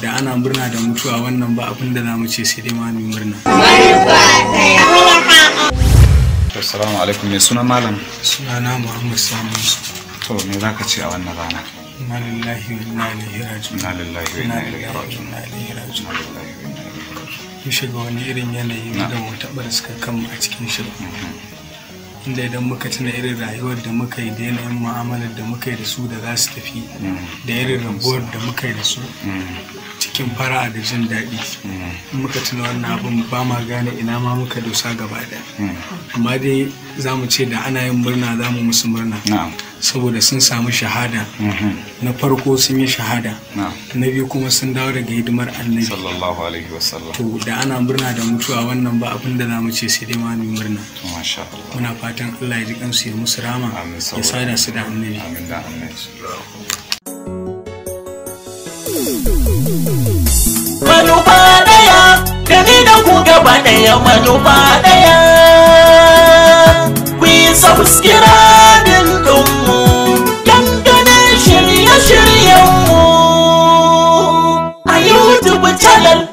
da ana murna da mutuwa wannan ba abin da za mu ce sai dai ma mu murna assalamu alaikum mai suna malam sunana muhammad sani to me za ka ce a wannan rana inna lillahi wa inna ilaihi raji'un inna lillahi wa inna inna ilaihi lillahi wa raji'un inna ilaihi raji'un inna lillahi wa inna ilaihi raji'un mun shiga wani irin yanayi da mu taɓa suka kanmu a cikin shi inda idan muka tuna irin rayuwar da muka yi da yanayin mu'amalar da muka yi da su da za su tafi da irin rabuwar da muka yi da su cikin fara'a da jin daɗi in muka tuna wannan abin ba ma gane ina ma muka dosa gaba ɗaya amma dai za mu ce da ana yin murna za mu musu murna na'am saboda sun samu shahada na farko sun yi shahada na'am na biyu kuma sun dawo daga hidimar annabi sallallahu alaihi wasallam to da ana murna da mutuwa wannan ba abin da za mu ce sai dai ma mu yi murna masha Allah muna fatan Allah ya ji kansu ya musu rama Amin, ya saboda- sada su da annabi amin da annabi manufa ɗaya da ni da ku gaba ɗaya manufa ɗaya ku yi subscribing ɗinmu dangane shirye-shiryenmu a youtube channel